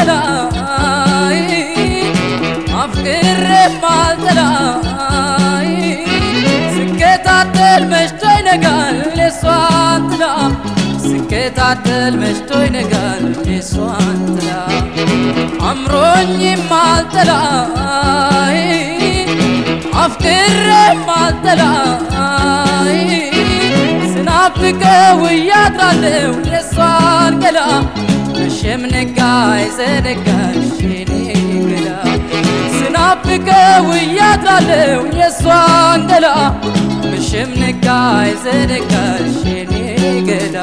ማልጠላይ አፍቅሬ ማልጠላይ ስከታተል መሽቶ ይነጋል የሷን ጥላ ስከታተል መሽቶ ይነጋል የሷን ጥላ አምሮኝ ማልጠላይ አፍቅሬ ማልጠላይ ስናፍቀው እያድራለሁ የሷን ገላ መሸም ነጋ አይዘነጋሽ የኔ ገላ ስናፍቀው እያድራለሁ የሷን ገላ መሸም ነጋ አይዘነጋሽ የኔ ገላ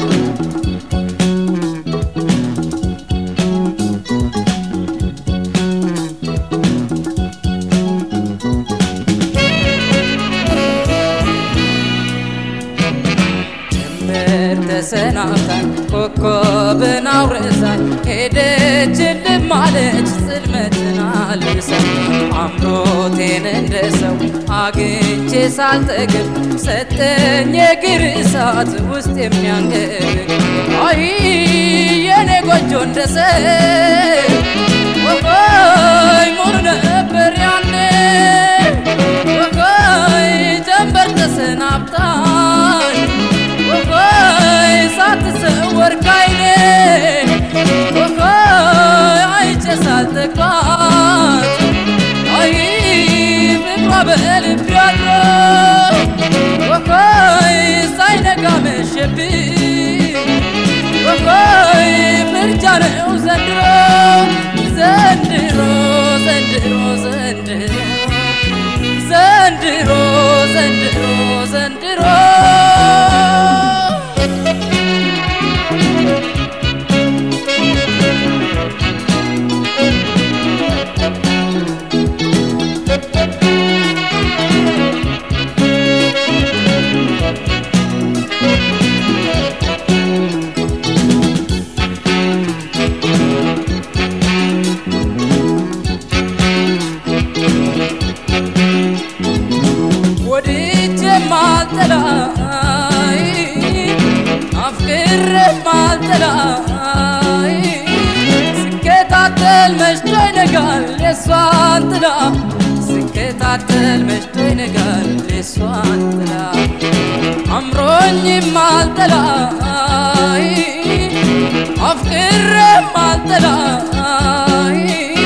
ጀንበር ተሰናብታኝ ኮከብን አውርሳኝ ሄደች እልም አለች ጽልመትን አልብሳኝ አምሮቴን እንደ ሰው አግኝቼ ሳልጠግብ ሰጠኝ የእግር እሳት ውስጥ የሚያንገብ አይ የኔ ጎጆ እንደ ሰው ወቆይ ሙሉ ነበር ያኔ ወቆይ ጀንበር ተሰናብታኝ ወቆይ ሳትሰወር ካይኔ ወቆይ አይቼ ሳልጠግባት አይ ፍቅሯ በልቤ አድሮ ወቆይ ሳይነጋ መሸብኝ ወቆይ ምርጫ ነው ዘንድሮ ዘንድሮ ዘንድሮ ዘንድሮ ዘንድሮ ዘንድሮ ዘንድሮ ወድጄ ማልጠላይ አፍቅሬ ማልጠላይ ስከታተል መሽቶ ይነጋል የሷን ጥላ ስከታተል መሽቶ ይነጋል የሷን ጥላ አምሮኝ ማልጠላይ አፍቅሬ ማልጠላይ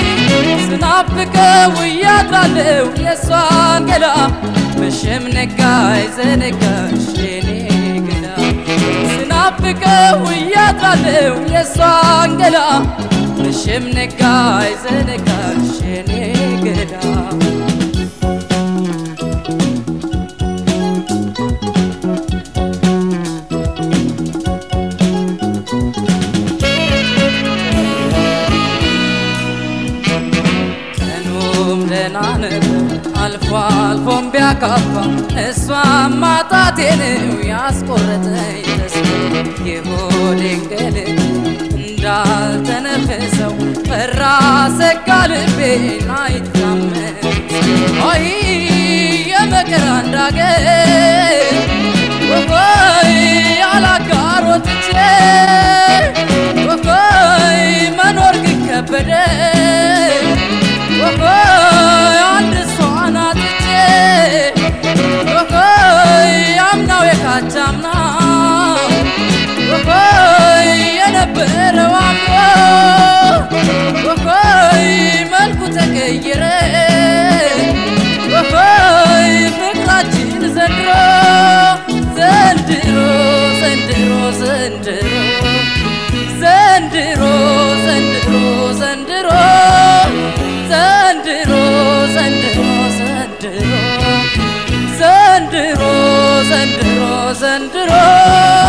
ስናፍቀው እያድራለሁ የሷን ገላ መሸም ነጋ አይዘነጋሽ የኔ ገላ ስናፍቀው እያድራለሁ የሷን ገላ መሸም ነጋ አይዘነጋሽ የኔ ገላ ቀኑም ደህና ነበር አልፎ አልፎም ቢያካፋ እሷም ማጣቴ ነው ያስቆረጠኝ ተስፋ የሆዴን ገለት እንዳልተነፈሰው ፈራ ሰጋ ልቤን አይታመን አይ የመከራ እንዳገር ወፎይ ያላጋሮትቼ ወፎይ መኖር ግን ከበደኝ ወፎይ አንድ እሷን አጥቼ ወፎይ አምናው የካቻምና ወፎይ የነበረው አምሮ ወፎይ መልኩ ተቀየረ ወፎይ ፍቅራችን ዘንድሮ ዘንድሮ ዘንድሮ ዘንድሮ ዘንድሮ ዘንድሮ ዘንድሮ ዘንድሮ ዘንድሮ ዘንድሮ ዘንድሮ ዘንድሮ ዘንድሮ